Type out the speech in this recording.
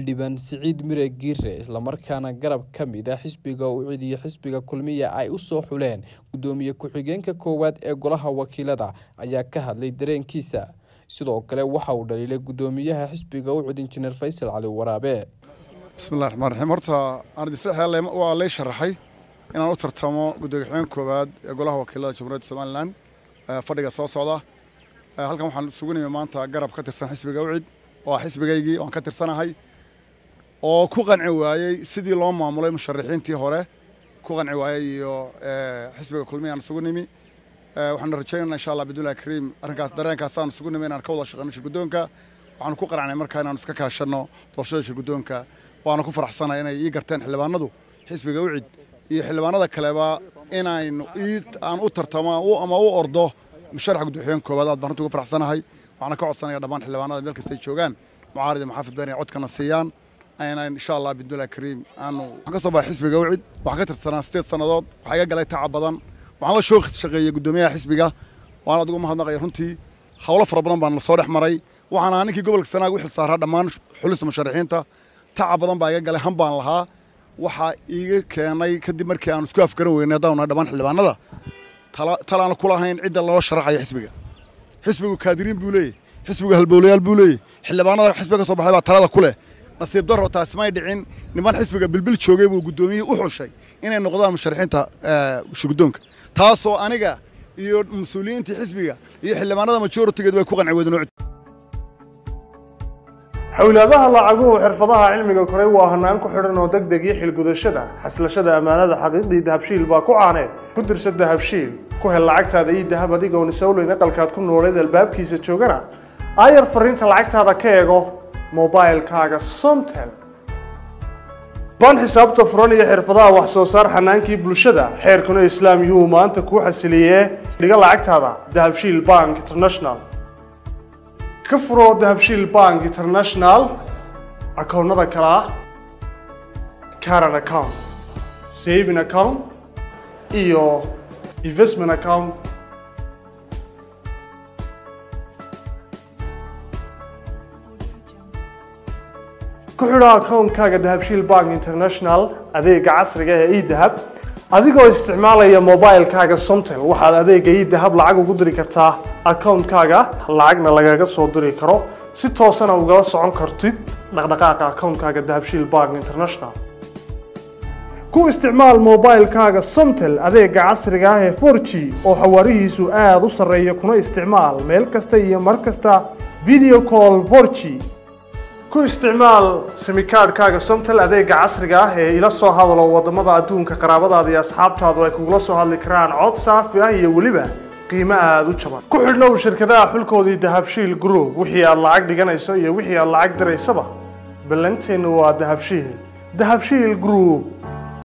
xildhibaan siciid mire giire islamarkaana garab ka mid a xisbiga ucid iyo xisbiga kulmiya ay u soo xuleen guddoomiye ku-xigeenka koowaad ee golaha wakiilada ayaa ka hadlay dareenkiisa sidoo kale waxa uu dhaliilay guddoomiyaha xisbiga ucud injineer faysal cali waraabe bismillahi raxmaan raxiim horta ardise waa lay sharaxay inaan u tartamo guddoomiye ku-xigeenka koowaad ee golaha wakiilada jamhuuriyadda somalilan fadhiga soo socda halkan waxaan sugunaya maanta garab ka tirsan xisbiga ucid oo ah xisbigaygii oan ka tirsanahay oo ku qanci waayey sidii loo maamulay musharaxiintii hore ku qanci waayey iyo xisbiga kulmiya aan isugu nimi waxaanu rajaynayna insha allah bidulahi kariim arrinkaas dareenkaasaan isugu nimi inaan ka wada shaqeyno shirguddoonka waxaanu ku qanacnay markaa inaanu iska kaashanno doorashada shirguddoonka waana ku faraxsanahay inay ii garteen xildhibaanadu xisbiga ucid iyo xildhibaanada kaleba inaynu ii aan u tartamo ama u ordo musharaxa gudooxiyeen koowaad aad baan runtii ugu faraxsanahay waxaana ka codsanaya dhammaan xildhibaanada meel kasta ay joogaan mucaarad iyo muxaafid been ay codkana siiyaan aynan insha allah bidulahi kariim aanu waxaan ka soo baxay xisbiga ucid waxaan ka tirsanaa sideed sannadood waxaa iga galay tacab badan waxaan la shoo shaqeeyey guddoomiyaha xisbiga waan adigu mahadnaqaya runtii howlo fara badan baan la soo dhex maray waxaan ahaa ninkii gobolka sanaag u xil saaraa dhammaan xulista musharaxiinta tacab badan baa iga galay han baan lahaa waxaa iiga keenay kadib markii aanu isku afgaran weynay haddaan nahay dhammaan xildhibaanada talaana ku lahayn cidda loo sharaxaya xisbiga xisbigu kaadiriin buu leeyahy xisbigu halbowlayaal buu leeyahy xildhibaanada xisbiga ka soo baxay baa talada ku leh nasiib darro taasi may dhicin niman xisbiga bilbil joogay buu guddoomiyihii u xushay inay noqdaan musharaxiinta shirguddoonka taasoo aniga iyo mas-uuliyiintii xisbiga iyo xildhibaanada majoritigeed way ku qanci weydeen xawlaadaha lacaguhu xirfadaha cilmiga koray waa hanaan ku xidhan oo deg deg iyo xilgudashada xaslashada ammaanada xaqiiqdii dahabshiil baa ku caaneed ku dirsa dahabshiil ku hel lacagtaada iyo dahab adigoon isowleyn aqalkaad ku nooleed albaabkiisa joogana aayar fariinta lacagtaada ka eego mobailkaaga somtel baan xisaabta furan iyo xirfadaha wax soo saar xanaankii bulshada xeerkuna islaam yuu maanta kuu xasiliyee dhiga lacagtaada dahabshiil bank international ka furo dahabshiil bank international akoonnada kale ah caran account saving account iyo investment account ku xidho akoonkaaga dahabshiil bank international adeega casriga ee edahab adigoo isticmaalaya mobilkaaga somtel waxaad adeega idahab lacag ugu diri kartaa akoonkaaga lacagna lagaga soo diri karo si toosana ugala socon kartid dhaqdhaqaaqa akoonkaaga dahabshiil bank international ku isticmaal mobilkaaga somtel adeega casriga ah ee for g oo xawaarihiisu aada u sarreeya kuna isticmaal meel kasta iyo mar kasta video call for g ku isticmaal simikaadhkaaga somtel adeega casriga ah ee ila soo hadalo wadamada adduunka qaraabadaada iyo asxaabtaadu ay kugula soo hadli karaan cod saafi ah iyo weliba qiimo aada u jaban ku xidhnow shirkadaha xulkoodii dahabshiil group wixii aad lacag dhiganayso iyo wixii aad lacag diraysaba ballanteennu waa dahabshiil dahabshiil group